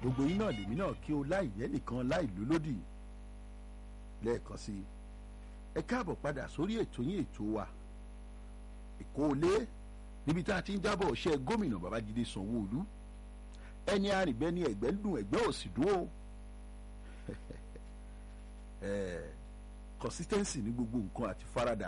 gbogbo yín náà lèmi náà kí o láì yẹ nìkan láì lólódì lẹ́ẹ̀kan sí i ẹ káàbọ̀ padà sórí ètò yín ètò wa èkó olé níbi tá a ti ń jábọ̀ ọ̀ṣẹ́ gómìnà babájídé sanwó-olú ẹni arìnbẹ́ni ẹ̀gbẹ́ ń dùn ẹ̀gbẹ́ òsì dùn ó consistency ní gbogbo nǹkan àti farada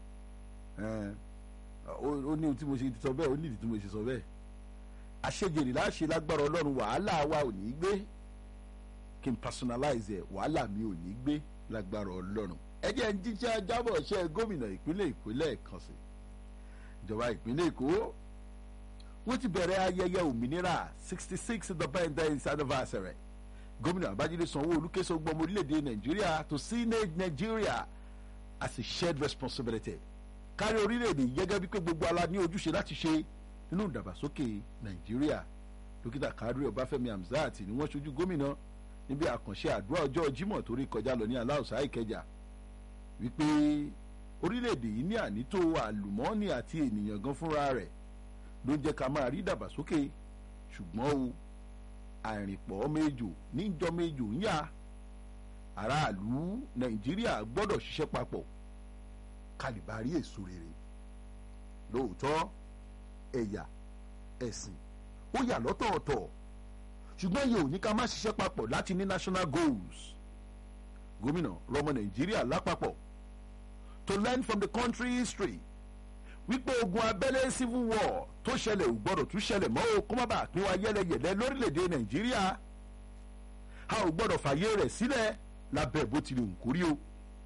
ó ní ohun tí mo ṣe sọ bẹ́ẹ̀ ó ní ìdí tí mo ṣe sọ bẹ́ẹ̀ àṣejèrè láṣẹ lágbára ọlọ́run wàhálà wa ò ní gbé kí n personalize ẹ̀ wàhálà mi ò ní gbé lágbára ọlọ́run ẹ jẹ́ ń jíjẹ́ jábọ̀ ṣe gómìnà ìpínlẹ̀ èkó lẹ́ẹ̀kan sí ìjọba ìpínlẹ̀ èkó wọ́n ti bẹ̀rẹ̀ ayẹyẹ òmìnira sixty six independence anniversary gómìnà babájídé sanwó-olú ké sọ gbọmọ orílẹ̀-èdè nàìjíríà to see nàìjíríà as a shared responsibility kárí orílẹ̀-èdè gẹ́gẹ́ bí pé gbogbo ala ní ojúṣe láti ṣe nínú ìdàgbàsókè nàìjíríà dókítà kadri ọbáfẹ́mi hamzat ni wọ́n ṣojú gómìnà níbi àkànṣe àdúrà ọjọ́ jímọ̀ torí kọjá lọ ní aláùsá ìkẹjà wípé orílẹ̀-èdè yìí ní ànító àlùmọ́ọ́nì àti ènìyàn gan fúnra rẹ̀ ló ń jẹ́ ká máa rí ìdàgbàsókè ṣùgbọ́n o àìrìnpọ̀ méjò níjọ méjò ń yá aráàlú nàìjíríà gbọ́dọ̀ ṣiṣẹ́ papọ̀ kálíbárí èso rere lóòótọ́ ẹ̀yà ẹ̀sìn ó yà lọ́tọ̀ọ̀tọ̀ ṣùgbọ́n yìí ò ní ká má ṣiṣẹ́ papọ̀ láti ní national goals gómìnà rọmọ nàìjíríà lápapọ̀ to learn from the country history wípé ogun abẹ́lé civil war tó ṣẹlẹ̀ ò gbọ́dọ̀ tún ṣẹlẹ̀ mọ́ o kó má bàa pín wa yẹ́lẹyẹ̀lẹ lórílẹ̀‐èdè nàìjíríà a ò gbọ́dọ̀ fàyè rẹ̀ sílẹ̀ lábẹ́ bó tilẹ̀ ń kórí o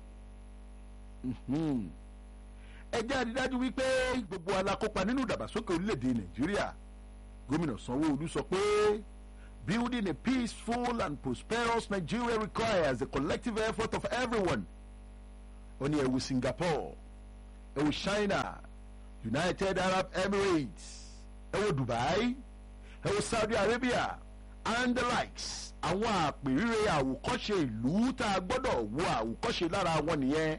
ẹ jẹ́ àrídájú wípé gbogbo alákópa nínú ìdàgbàsókè orílẹ̀‐èdè nàìjíríà gómìnà sanwó-olú sọ pé building a peaceful and prosperous nigeria requires a collective effort of everyone ó ní ẹ wo singapore ẹ wo china united arab emirates ẹ wo dubai ẹ wo saudi arabia and the likes àwọn àpèrire àwòkọ́ṣe ìlú tá a gbọ́dọ̀ wo àwòkọ́ṣe lára wọn nìyẹn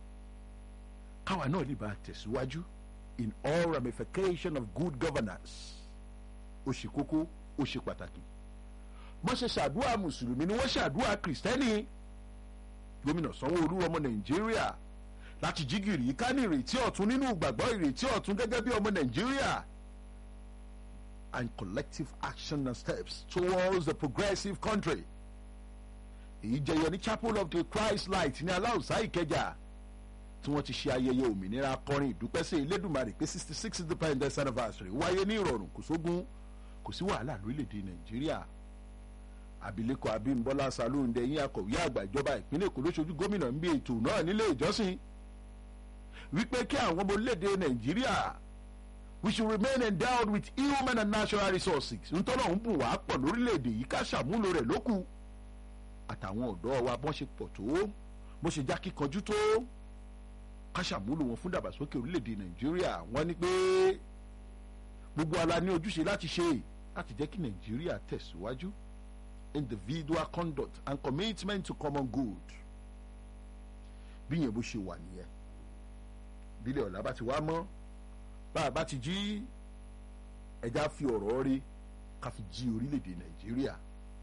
káwa náà lè bá a tẹ̀síwájú in all ramification of good governance ó ṣe kókó ó ṣe pàtàkì wọ́n ṣe ṣàdúrà mùsùlùmí ni wọ́n ṣàdúrà kìrìsìtẹ́nì gómìnà sanwó-olú ọmọ nàìjíríà láti jígìrì ká ní ìrètí ọ̀tún nínú ìgbàgbọ́ ìrètí ọ̀tún gẹ́gẹ́ bí ọmọ nàìjíríà and collective action and steps towards a progressive country èyí jẹyọ ní chapel of the christ light ní aláùsá ìkẹjà tí wọ́n ti ṣe ayẹyẹ òmìnira akọrin ìdúpẹ́sẹ̀ elédùnmarè pé sixty six independence anniversary wáyé ní ìrọ̀rùn kò sógun kò sí wàhálà lórílẹ̀‐èdè nàìjíríà abilékọ abímbọ́lá salóńdé yín akọ̀wé àgbà ìjọba ìpínlẹ̀ èkó lóṣojú gómìnà ń bí ètò náà nílé ìjọsìn wípé kí àwọn ọmọ orílẹ̀‐èdè nàìjíríà we should remain endowed with human and natural resources ntọ́nà ń bùn wá pọ̀ lórílẹ̀‐èdè yìí ká ṣàmúlò rẹ̀ lókù àtàwọn ọ̀dọ́ wa bọ́n ṣe pọ̀ tó bó ṣe já kíkanjú tó ká ṣàmúlò wọn fún dàgbàsókè orílẹ̀‐èdè nàìjíríà wọ́n ní pé gbogbo ala ní ojúṣe láti ṣe láti jẹ́ kí nàìjíríà tẹ̀síwájú individual conduct and commitment to common good bí yẹn bó ṣe wà nìyẹn bílẹ̀ ọ̀la bá ti wá mọ́ bá a bá ti jí ẹja fi ọ̀rọ̀ rí ká fi jí orílẹ̀-èdè nàìjíríà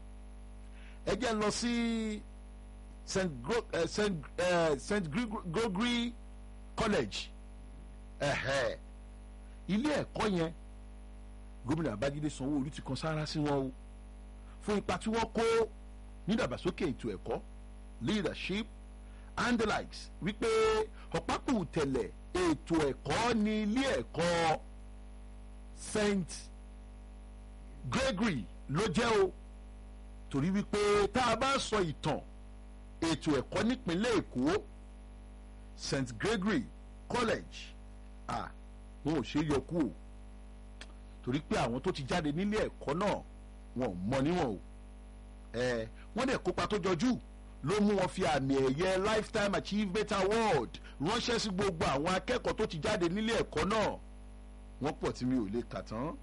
ẹ jẹ́ lọ sí st Gro uh, st uh, st gregory college ẹ̀hẹ́ ilé ẹ̀kọ́ yẹn gómìnà babájídé sanwó-olú ti kan sára sí wọn o fún ipa tí wọ́n kó nídàgbàsókè ètò ẹ̀kọ́ leadership and the likes wípé ọ̀pákù tẹ̀lẹ̀ ètò ẹ̀kọ́ ní ilé ẹ̀kọ́ st gregory ló jẹ́ o torí wípé tá a bá sọ ìtàn ètò ẹ̀kọ́ nípínlẹ̀ èkó st gregory college ah wọn ò ṣe é yọ kú o torí pé àwọn tó ti jáde nílé ẹ̀kọ́ náà wọn ò mọ níwọ̀n o ẹ wọ́n dẹ̀ kópa tó jọjú ló mú wọn fi àmì ẹ̀yẹ lifetime achievement award ránṣẹ́ sí gbogbo àwọn akẹ́kọ̀ọ́ tó ti jáde nílé ẹ̀kọ́ náà wọ́n pọ̀ tí mi ò lè kà tán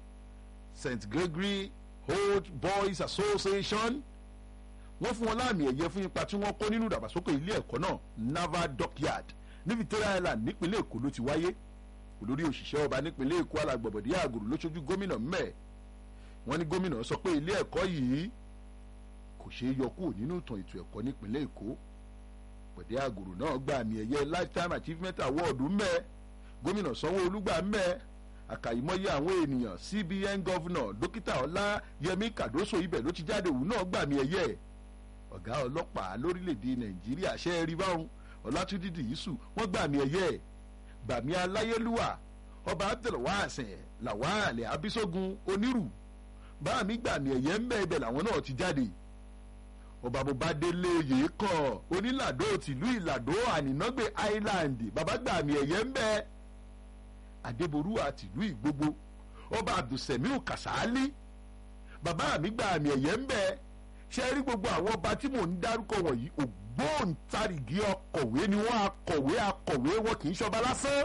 st gregory old boys association wọ́n fún wọn láàmì ẹ̀yẹ fún ipa tí wọ́n kó nínú ìdàgbàsókè ilé ẹ̀kọ́ náà naval dockyard ní victoria island nípínlẹ̀ èkó ló ti wáyé olórí òṣìṣẹ́ ọba nípínlẹ̀ èkó alàgbọ̀bọ̀dé àgùrù ló ṣojú gómìnà mẹ́ẹ̀ wọ́n ní gómìnà sọ pé ilé ẹ̀kọ́ yìí kò ṣeé yọ kúrò nínú ìtàn ètò ẹ̀kọ́ nípínlẹ̀ èkó pẹ̀dé àgùrù náà gba àmì ẹ̀yẹ lifetime achievement award ńbẹ gómìnà sanwó-olu gbà ńbẹ àkàìmọye àwọn ènìyàn cbn governor dókítà ọláyẹmí kàdóso ibẹ̀ ló ti jáde òun náà gbà àmì ẹ̀yẹ ọ̀gá ọlọ́pàá lórílẹ̀‐èdè nàìjíríà ṣe é rí báwọn ọlátúndí dìísù wọ́n gbà àmì ẹ̀yẹ gbàmí aláyélúwà ọba abdulwaasin lawale abisogun onírù báàmí gbàmí ẹ̀yẹ ń bẹ́ẹ̀ bẹ́ẹ̀ làwọn náà ti jáde ọba bobadele oyè kan onílàdó tìlú ìlàdó ànínágbé island bàbá gbàmí ẹ̀yẹ ń bẹ́ẹ̀ adébórúwà tìlú ìgbogbo ọba abdulsemiu kasali bàbá mi gbàmí ẹ̀yẹ ń bẹ́ẹ̀ ṣe rí gbogbo àwọn ọba tí mò ń dárúkọ wọ̀nyí ògbóǹtarìgì ọkọ̀wé ni wọ́n akọ̀wé akọ̀wé wọn kì í ṣọba lásán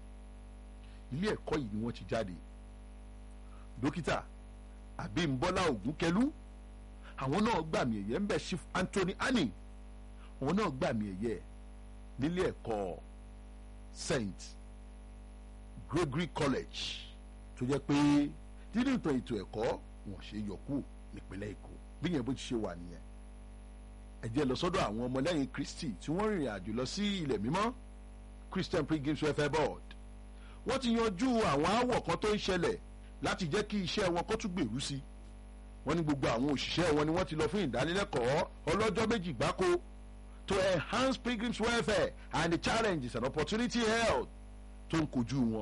ilé ẹ̀kọ́ yìí ni wọ́n ti jáde dókítà àbímbọ́lá ògúnkẹlú àwọn náà gbàmì ẹ̀yẹ ń bẹ̀ chief anthony annie àwọn náà gbàmì ẹ̀yẹ nílé ẹ̀kọ́ st gregory college tó jẹ́ pé nínú ìtàn ètò ẹ̀kọ́ wọn ṣe yọkú nípínlẹ̀ èkó bí yẹn bó ti ṣe wà nìyẹn ẹ jẹ́ lọ sọ́dọ̀ àwọn ọmọlẹ́yìn kristi tí wọ́n rìnrìn àjò lọ sí ilẹ̀ mímọ́ christian pilgrims welfare board wọ́n ti yanjú àwọn aáwọ̀ kan tó ń ṣẹlẹ̀ láti jẹ́ kí iṣẹ́ wọn kó tún gbèrú sí wọ́n ní gbogbo àwọn òṣìṣẹ́ wọn ni wọ́n ti lọ fún ìdánilẹ́kọ̀ọ́ ọlọ́jọ́ méjì gbáko to enhance pilgrims welfare and the challenges and opportunity held tó ń kojú wọn.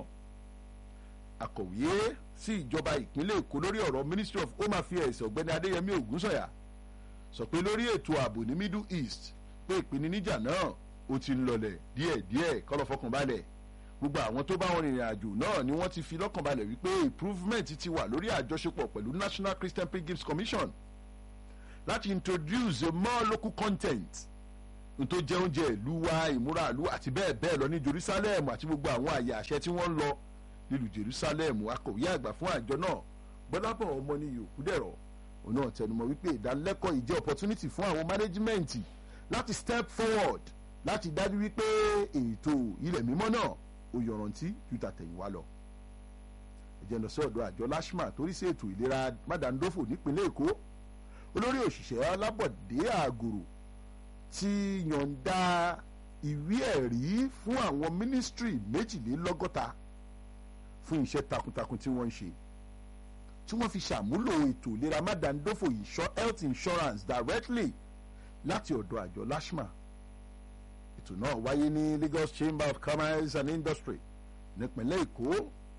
akọ̀wé sí ìjọba ìpínlẹ̀ èkó lórí ọ̀rọ̀ ministry of home affairs ọ̀gbẹ́ni adéyẹmí ògúnsọ̀yà sọ pé lórí ètò ààbò ní middle east pé ìpèníjà náà ó ti ń lọlẹ̀ díẹ̀díẹ̀ kọ́ lọ fọkàn balẹ̀ gbogbo àwọn tó bá wọn rìnrìn àjò náà ni wọ́n ti fi lọ́kàn balẹ̀ wípé improvement ti wà lórí àjọṣepọ̀ pẹ̀lú national christian pilgrims commission láti introduce more local content tó jẹ́ oúnjẹ ìlú wa ìmúra ìlú àti bẹ́ẹ̀ bẹ́ẹ̀ lọ ní jerusalem àti gbogbo àwọn àyè àṣẹ tí wọ́n ń lọ nílùú jerusalem akọ̀wé àgbà fún àjọ náà gbọ́dọ̀pọ̀ ọmọ ní yòókù dẹ̀rọ̀ òun náà tẹnumọ́ wípé ìdánilẹ́kọ̀ọ́ yìí jẹ́ opportunity fún àwọn management láti step forward láti dájú wípé ètò ilẹ̀ mímọ́ náà ó yọrantí ju tàtẹ̀yìnwá lọ. ẹ̀jẹ̀ lọ sí ọ̀dọ̀ àjọ lashma torí sí ètò ìlera mádàndófò nípínlẹ̀ èkó olórí òṣìṣẹ́ alábọ̀dé àgòrò ti yọ̀ǹda ìwé ẹ̀rí fún àwọn mínísítírì méjìlélọ́gọ́ta fún iṣẹ́ takuntakun tí wọ́n ń ṣe tí wọ́n fi ṣàmúlò ètò ìlera mádàndófò health insurance directly láti ọ̀dọ̀ àjọ lashma ètò náà wáyé ní lagos chamber of commerce and industry nípínlẹ̀ èkó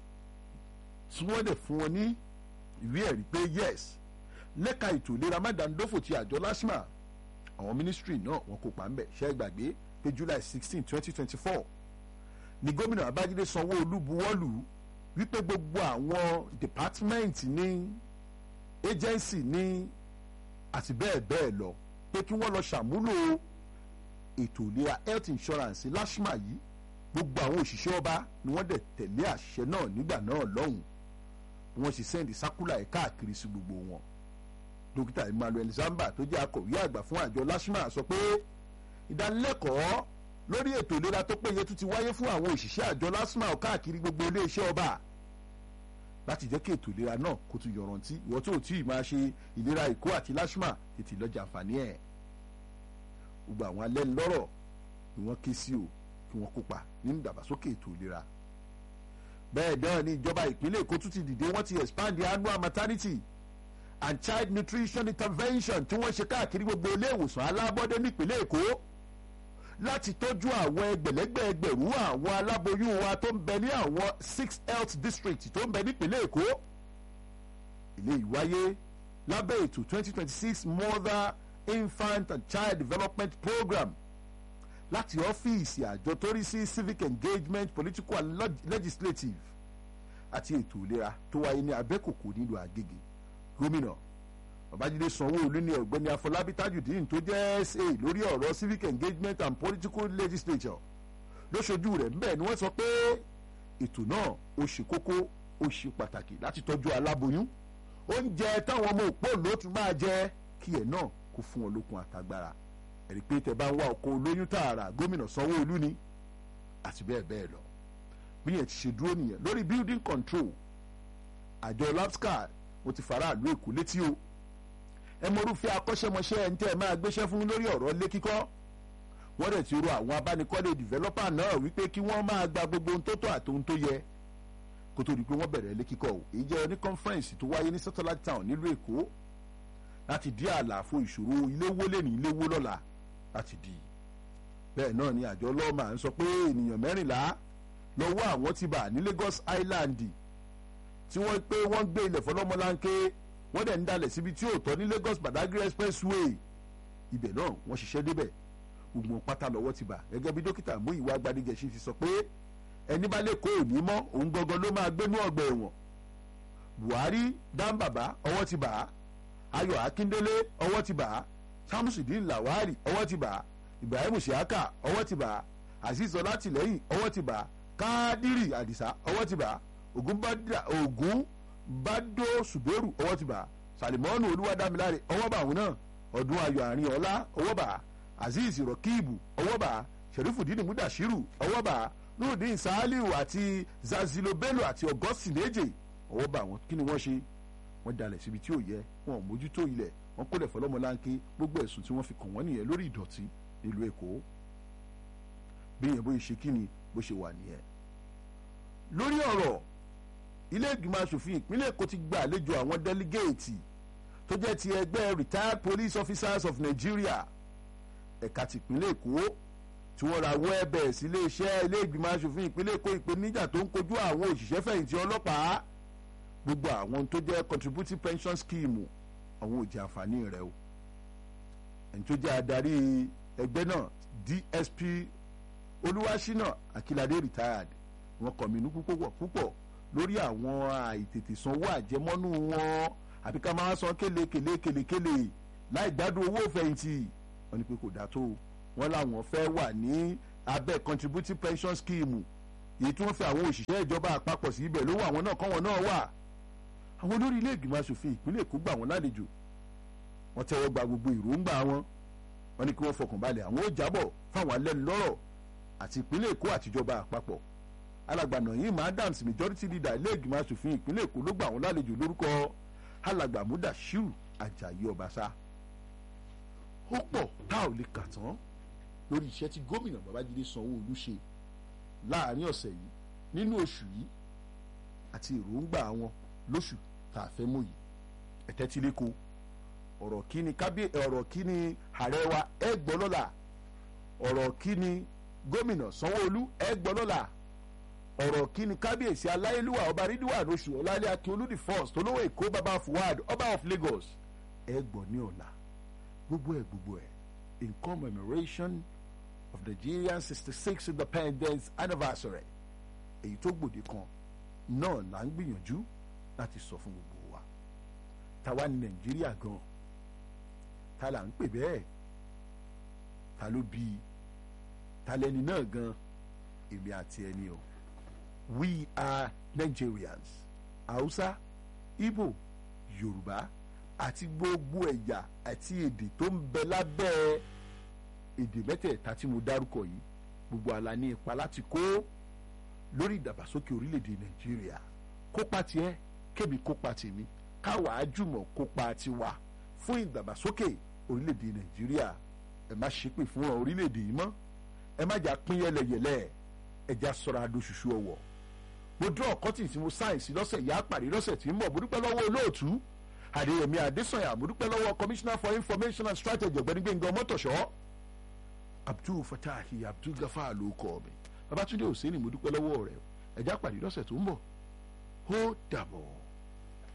tí wọ́n dẹ̀ fún wọn ní ìwé ẹ̀rí pé yes lẹ́ka ètò ìlera mádàndófò ti àjọ lashma àwọn ministry náà wọn kópa ń bẹ̀ ṣẹ́ gbàgbé pé july sixteen twenty twenty four ni gómìnà babájídé sanwó-olú buwọ́lù wípé gbogbo àwọn department ní agency ní àti bẹ́ẹ̀ bẹ́ẹ̀ lọ pé kí wọ́n lọ ṣàmúlò ètò ìlera health insurance lashma yìí gbogbo àwọn òṣìṣẹ́ ọba ni wọ́n dẹ̀ tẹ̀lé àṣẹ náà nígbà náà lọ́hùn wọ́n sì sẹ́ndì sákúlà ẹ̀ káàkiri sí gbogbo wọn dókítà emmanuel zamba tó jẹ́ akọ̀wé àgbà fún àjọ lashma sọ pé ìdánilẹ́kọ̀ọ́ lórí ètò ìlera tó péye tún ti wáyé fún àwọn òṣìṣẹ́ àjọ lashma káàkiri gbogbo iléeṣẹ́ ọba láti jẹ́ kí ètò ìlera náà kó tún yọrantí ìwọ́n tó tí ì máa ṣe ìlera èkó àti lashma tètè lọ́jà àǹfààní ẹ̀ gbogbo àwọn alẹ́nulọ́rọ̀ ni wọ́n ké sí o kí wọ́n kópa nínú ìdàgbàsókè ètò ìlera bẹ́ẹ̀ náà ni ìjọba ìpínlẹ̀ èkó tún ti dìde wọ́n ti expand the annual maternity and child nutrition intervention tí wọ́n ṣe káàkiri gbogbo ilé ìwòsàn alábọ́dé nípínlẹ̀ èkó láti tọ́jú àwọn ẹgbẹ̀lẹ́gbẹ̀ ẹgbẹ̀rún àwọn aláboyún wa tó ń bẹ ní àwọn six health district tó ń bẹ nípínlẹ̀ èkó ilé ìwáyé lábẹ́ ètò twenty twenty six mother infant and child development program láti ọ́fíìsì àjọ tó rí sí civic engagement political and legislative àti ètò ìlera tó wáyé ní abẹ́kòkò nílùú àgègè gómìnà babájídé sanwó-olu ní ọ̀gbẹ́ni afọlábí tajudeen tó jẹ́ sa lórí ọ̀rọ̀ civic engagement and political legislature lóṣojú rẹ̀ ńbẹ̀ ni wọ́n sọ pé ètò náà ó ṣe kókó ó ṣe pàtàkì láti tọ́jú aláboyún oúnjẹ táwọn ọmọ òpó ló tún máa jẹ kí ẹ̀ náà kó fún wọn lókun àtagbára ẹ̀rí pé tẹ bá ń wá ọkọ̀ olóyún tààrà gómìnà sanwó-olu ni àti bẹ́ẹ̀ bẹ́ẹ̀ lọ bí yẹn ti ṣe dúró nìyẹn lórí building control àjọ lapscar mo ti faraàlú èkó létí o ẹ mọrúfẹ́ akọ́ṣẹ́mọṣẹ́ ẹ̀ ń tẹ́ ẹ máa gbéṣẹ́ fún lórí ọ̀rọ̀ ilé kíkọ́ wọ́n dẹ̀ ti rọ àwọn abánikọ́lé dìvẹ́lọ́pà náà wípé kí wọ́n máa gba gbogbo ohun tó tọ́ àti ohun tó yẹ kó tó di pé wọ́n bẹ̀rẹ̀ ilé kíkọ́ o èyí jẹ́ ní kọ́nfẹ́rẹ́nsì tó wáyé ní satellite town nílùú èkó láti dí àlàfo ìṣòro ilé wó lé ní ilé wó lọ́la láti dí bẹ́ẹ̀ náà ni àjọ lọ́ọ̀mà ń sọ pé ènìyàn mẹ́rìnlá lọ́wọ́ àwọn ti bà ní Lagos Island tí wọ́n pé wọ́n gbé ilẹ̀ fọlọ́mọláńké wọ́n dẹ̀ ń dalẹ̀ síbi tí ò tọ́ ní Lagos Badagry expressway ibẹ̀ náà wọ́n ṣiṣẹ́ débẹ̀ gbogbo pátá lọ́wọ́ ti bà gẹ́gẹ́ bí dókítà Múyìwá Gbadigẹ̀ṣin ti sọ pé ẹni bá lè kó òní mọ́ òun gangan ló máa gbénú ọgbà ẹ̀wọ̀n Buhari dáńbàbá ọwọ́ ti bà á Ayọ̀ Akíndélé ọwọ́ ti bà á Samusudin Lawari ọwọ́ ti bà á Ibrahim Siaka ọwọ́ ti bà á Azeez Ọlátìlẹ́yìn ọwọ́ ti bà á Kádírì Àdìsá ọwọ́ ti bà á Ògún Bádó Ṣùbẹ́rù ọwọ́ ti bà á Salimọ́nù Olúwadámiláre ọwọ́ bà àwọn náà Ọdún Ayọ̀ Àárín Ọlá ọwọ́ bà á Azeez Rọkíìbù ọwọ́ bà á Sherifudin Mudashiru ọwọ́ bà á Nurudeen Saliu àti Zazilo Bello àti Augustine Eje ọwọ́ bà wọ́n kí ni wọ́n ṣe wọ́n dalẹ̀ síbi tí ò yẹ wọn ò mójútó ilẹ̀ wọ́n kólẹ̀ fọlọ́mọláńké gbogbo ẹ̀sùn tí wọ́n fi kàn wọ́n nìyẹn lórí ìdọ̀tí nílùú Èkó bí yẹn bóyá ṣe kí ni bó ṣe wà nìyẹn. lórí ọ̀rọ̀ ilé ìgbìmọ̀ asòfin ìpínlẹ̀ Èkó ti gba àlejò àwọn délégéètì tó jẹ́ ti ẹgbẹ́ retired police officers of Nigeria ẹ̀ka tìpínlẹ̀ Èkó tí wọ́n ra wọ́ ẹ̀bẹ̀ sí iléeṣẹ́ ilé ìgbìmọ̀ asòfin ìpínlẹ̀ Èkó ìpèníjà tó ń kojú àwọn òṣìṣẹ́ fẹ̀yìntì ọlọ́pàá gbogbo àwọn tó jẹ́ contributing pension scheme àwọn òjì àǹfààní rẹ̀ o ẹni tó jẹ́ adarí ẹgbẹ́ náà DSP Olúwaṣínà Akíládé retired wọ́n kọ̀mínú púpọ̀ púpọ̀ lórí àwọn àìtètè sanwó àjẹmọ́nú wọn àbí ká máa san kélekèlé kélekèlé láì gbádùn owó fẹ̀yìntì wọ́n ní pé kò dáa tó wọ́n làwọn fẹ́ wà ní abẹ́ contributing pension scheme èyí tí wọ́n fi àwọn òṣìṣẹ́ ìjọba àpapọ̀ sí ibẹ̀ lówó àwọn náà kọ́ wọn náà wà àwọn olórí ilé ìgbìmọ̀ asòfin ìpínlẹ̀ Èkó gbà wọ́n lálejò wọ́n tẹ́wọ́ gba gbogbo ìròǹgbà wọn wọ́n ní kí wọ́n fọkàn balẹ̀ àwọn ó jábọ̀ fáwọn alẹ́nulọ́rọ̀ àti ìpínlẹ̀ Èkó àtijọba àpapọ̀ alàgbà Naim Adams majority leader ilé ìgbìmọ̀ asòfin ìpínlẹ̀ Èkó ló gbà wọ́n lálejò lórúkọ alàgbà Mudashiru Ajayi Ọbaṣá ó pọ̀ tá ò lè kà tán lórí iṣẹ́ tí gómìnà Babájídé Sanwó-Olú ṣe láàrin ọ̀sẹ̀ yìí nínú oṣù yìí àti èròǹgbà wọn lóṣù tá a fẹ́ mú yìí ẹ̀tẹ́ tí lè kó ọ̀rọ̀ kí ni kábí ọ̀rọ̀ kí ni ààrẹ wa ẹ gbọ́ lọ́la ọ̀rọ̀ kí ni gómìnà Sanwó-Olú ẹ gbọ́ lọ́la ọ̀rọ̀ kí ni kábíyèsí aláyélúwà ọba rídíwà lóṣù ọ̀làlẹ́ akíolú the first olówó èkó baba fuad ọba of Lagos ẹ gbọ́ ní ọ̀la gbogbo ẹ̀ gbogbo ẹ̀ in commemoration of Nigerian sixty six independence anniversary èyí tó gbòde kan náà là ń gbìyànjú láti sọ fún gbogbo wa táwa ní nàìjíríà gan ta là ń pè bẹ́ẹ̀ ta ló bí i ta lẹni náà gan èmi àti ẹni o we are Nigerians Hausa Igbo Yorùbá àti gbogbo ẹ̀yà àti èdè tó ń bẹ lábẹ́ èdè mẹ́tẹ̀ẹ̀ta tí mo dárúkọ yìí gbogbo àlà ní ipa láti kó lórí ìdàgbàsókè orílẹ̀-èdè Nàìjíríà kópa tiẹ̀ kébi kópa tèmi káwa àjùmọ̀ kópa tiwa fún ìdàgbàsókè orílẹ̀-èdè Nàìjíríà ẹ má ṣépè fún ọ orílẹ̀-èdè yìí mọ́ ẹ má jà pín yẹlẹyẹlẹ ẹ já sọ̀rọ̀ adóṣùṣù ọ̀wọ̀ mo dúró ọ̀kọ́tì tí mo sáyẹ̀nsì lọ́sẹ̀ yá pàdé lọ́sẹ̀ tí ń bọ̀ mo dúpẹ́ lọ́wọ́ olóòtú Adéyẹmí Adésànyà mo dúpẹ́ lọ́wọ́ commissioner for information and strategy ọ̀gbẹ́ni Gbẹ́ngàn Mọ́tòṣọ́ Abdul Fatahi Abdul Gafar ló kọ́ mi Babátúndé Òsínì mo dúpẹ́ lọ́wọ́ rẹ̀ ẹ já pàdé lọ́sẹ̀ tó ń bọ̀ ó dàbọ̀.